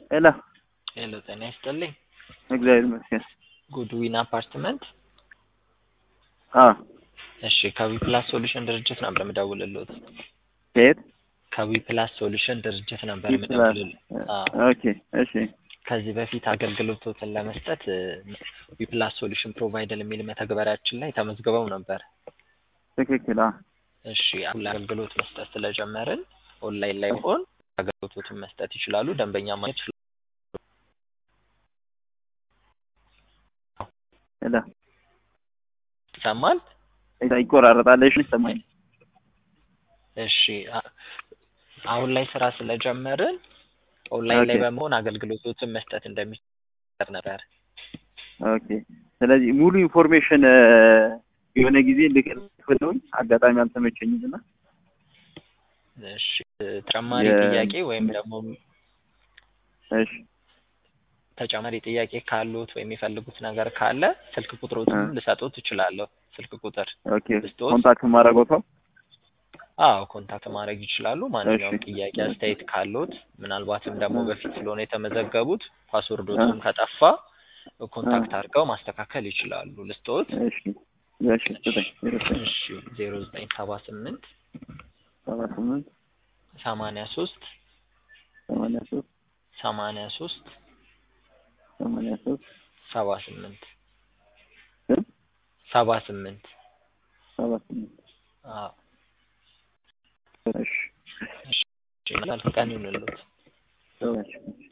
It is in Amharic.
ሄሎ ሄሎ ጤና ይስጥልኝ። እግዚአብሔር ይመስገን። ጉድዊን አፓርትመንት። አዎ እሺ ከዊ ፕላስ ሶሉሽን ድርጅት ነበር የምደውልልዎት። ከየት? ከዊ ፕላስ ሶሉሽን ድርጅት ነበር ፕላስ። የምደውልልዎት። አዎ ኦኬ እሺ ከዚህ በፊት አገልግሎቶትን ለመስጠት ዊ ፕላስ ሶሉሽን ፕሮቫይደር የሚል መተግበሪያችን ላይ ተመዝግበው ነበር። ትክክል። አዎ እሺ አሁን አገልግሎት መስጠት ስለጀመርን ኦንላይን ላይ ሆን አገልግሎቶትን መስጠት ይችላሉ። ደንበኛ ማግኘት ይችላሉ። ሄሎ ይሰማል? ይቆራረጣል። እሺ ይሰማኝ። እሺ አ- አሁን ላይ ስራ ስለጀመርን ኦንላይን ላይ ኦኬ። በመሆን አገልግሎቶችን መስጠት እንደሚችል ነበር። ኦኬ ስለዚህ ሙሉ ኢንፎርሜሽን የሆነ ጊዜ ልክልኝ አጋጣሚ አልተመቸኝም እና እሺ ተጨማሪ የ- ጥያቄ ወይም ደግሞ እሺ ተጨማሪ ጥያቄ ካሉት ወይም የሚፈልጉት ነገር ካለ ስልክ ቁጥሮትንም እ። ልሰጡት እችላለሁ። ስልክ ቁጥር ኦኬ ክርስቶስ። ኮንታክት ማድረገው ሰው አዎ ኮንታክት ማድረግ ይችላሉ። ማንኛውም እሺ። ጥያቄ አስተያየት ካሉት ምናልባትም ደግሞ እ። በፊት ስለሆነ የተመዘገቡት ፓስወርዶቱም ከጠፋ ኮንታክት አድርገው ማስተካከል ይችላሉ። ልስጦት እሺ እሺ ስጠኝ ዜሮ ዘጠኝ እሺ ዜሮ ዘጠኝ ሰባ ስምንት ሰባ ስምንት ሰማንያ ሶስት ሰማንያ ሶስት ሰማንያ ሶስት ሰማንያ ሶስት ሰባ ስምንት ስንት ሰባ ስምንት ሰባ ስምንት አዎ እሺ እሺ መልካም ቀን ይሁንልዎት። እሺ